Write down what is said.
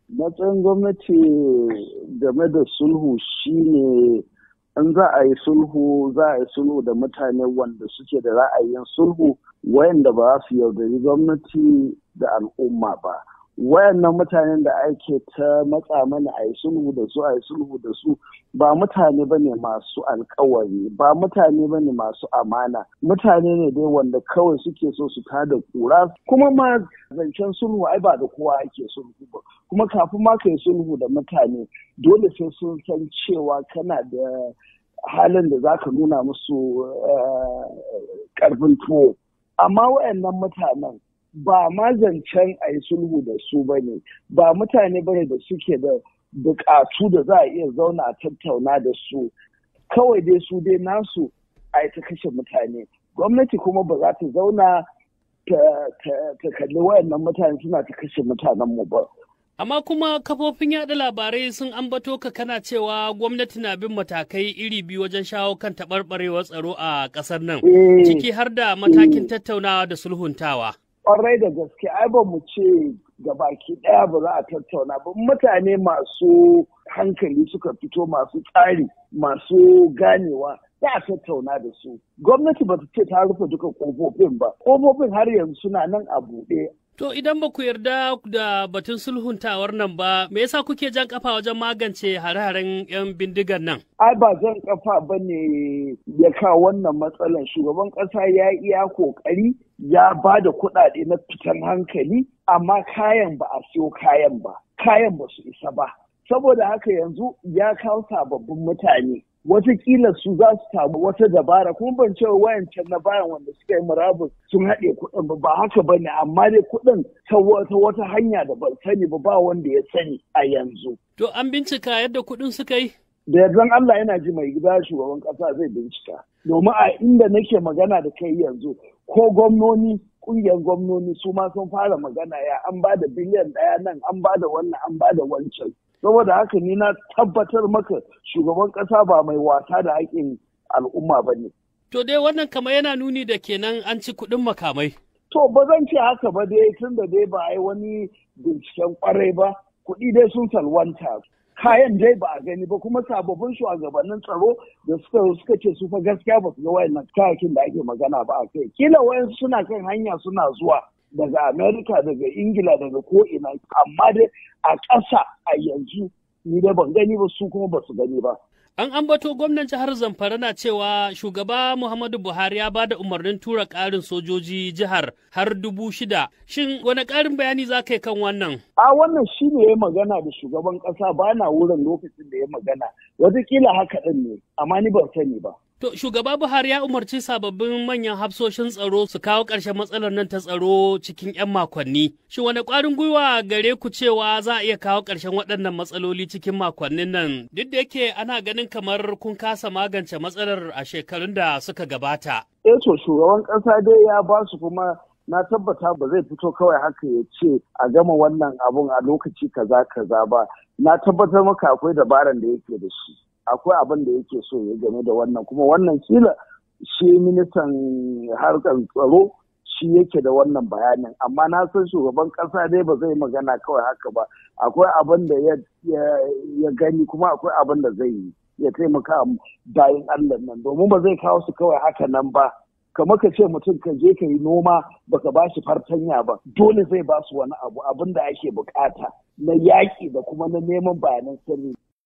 matsayin gwamnati game da sulhu shine in za a yi sulhu za a yi sulhu da mutane wanda suke da ra'ayin sulhu wayanda ba su yaudari gwamnati da al'umma ba wayannan mutanen da ake ta matsa mana a yi sulhu da su a yi sulhu da su ba mutane ba ne masu alkawari ba mutane ba ne masu amana mutane ne dai wanda kawai suke so su tada kura kuma ma zancen sulhu ai ba da kowa ake sulhu ba kuma kafin ma ka yi sulhu da mutane dole sai sun san cewa kana da halin da za ka nuna musu karfin tuwo amma wayannan mutanen ba ma zancen a yi sulhu da su ba ne ba mutane ba ne da suke da bukatu da za a iya zauna a tattauna da su kawai dai su dai nasu a yi ta kashe mutane gwamnati kuma ba za ta zauna ta kalli wayannan mutane suna ta kashe mutanenmu ba Amma kuma kafofin yaɗa labarai sun ambato ka kana cewa gwamnati na bin matakai iri biyu wajen shawo kan taɓarɓarewar tsaro a ƙasar nan, ciki har da matakin tattaunawa da sulhuntawa. Ƙwarai da gaske, ai ba mu ce ga baki ɗaya ba za a tattauna ba. Mutane masu hankali suka fito masu tsari, masu ganewa, za a tattauna da su. Gwamnati ba ta ce ta rufe duka ƙofofin ba. Ƙofofin har yanzu suna nan a buɗe. To idan ba ku yarda da batun sulhuntawar nan ba, me yasa kuke jan kafa wajen magance hare-haren 'yan bindigar nan? Ai ba jan kafa ba ne ya kawo wannan matsalan. Shugaban ƙasa ya iya ƙoƙari ya ba da kuɗaɗe na fitan hankali, amma kayan ba a siyo kayan ba, kayan ba su isa ba. Saboda haka yanzu ya kawo sababbin mutane. Wataƙila su za su samu wata dabara kuma ban cewa wayancan na bayan wanda suka yi murabus sun haɗe kuɗin ba ba haka ba ne amma dai kuɗin ta wata hanya da ban sani ba ba wanda ya sani a yanzu. To an bincika yadda kuɗin suka yi? Da yardan Allah yana ji mai gida shugaban ƙasa zai bincika. Domin a inda nake magana da kai yanzu ko gwamnoni ƙungiyar gwamnoni su ma sun fara magana ya an ba da biliyan ɗaya nan an ba da wannan an ba da wancan. saboda haka ni na tabbatar maka shugaban ƙasa ba mai wasa da haƙƙin al'umma ba ne. To dai wannan kamar yana nuni da kenan an ci kuɗin makamai. To ba zan ce haka ba dai tun da dai ba a yi wani binciken ƙwarai ba kuɗi dai sun salwanta. Kayan dai ba a gani ba kuma sababbin shugabannin tsaro da suka suka ce su fa gaskiya ba su ga wayannan kayakin da ake magana ba a kai. Kila wayansu suna kan hanya suna zuwa. daga Amerika daga Ingila daga ko'ina amma dai a ƙasa a yanzu ni dai ban gani ba su kuma ba su gani ba. An ambato gwamnan jihar Zamfara na cewa shugaba Muhammadu Buhari ya ba da umarnin tura ƙarin sojoji jihar har dubu shida. Shin wani ƙarin bayani za ka yi kan wannan? A wannan shi ne ya magana da shugaban ƙasa ba na wurin lokacin da ya magana. Wataƙila haka ɗin ne, amma ni ban sani ba. To shugaba Buhari ya umarci sababbin manyan hafsoshin tsaro su kawo ƙarshen matsalar nan ta tsaro cikin 'yan makonni. Shin wani ƙwarin gwiwa gare ku cewa za a iya kawo ƙarshen waɗannan matsaloli cikin makonnin nan duk da yake ana ganin kamar kun kasa magance matsalar a shekarun da suka gabata. Eh to shugaban ƙasa dai ya ba su kuma na tabbata ba zai fito kawai haka ya ce a gama wannan abun a lokaci kaza kaza ba. Na tabbatar maka akwai dabaran da yake da shi. akwai abin da yake so ya game da wannan kuma wannan kila shi ministan harkar tsaro shi yake da wannan bayanin amma na san shugaban kasa dai ba zai magana kawai haka ba akwai abin da ya gani kuma akwai abin da zai yi ya taimaka bayan allah nan domin ba zai kawo su kawai haka nan ba kamar ka ce mutum ka je ka yi noma baka ba shi fartanya ba dole zai ba su wani abu abin da ake bukata na yaƙi da kuma na neman bayanan sirri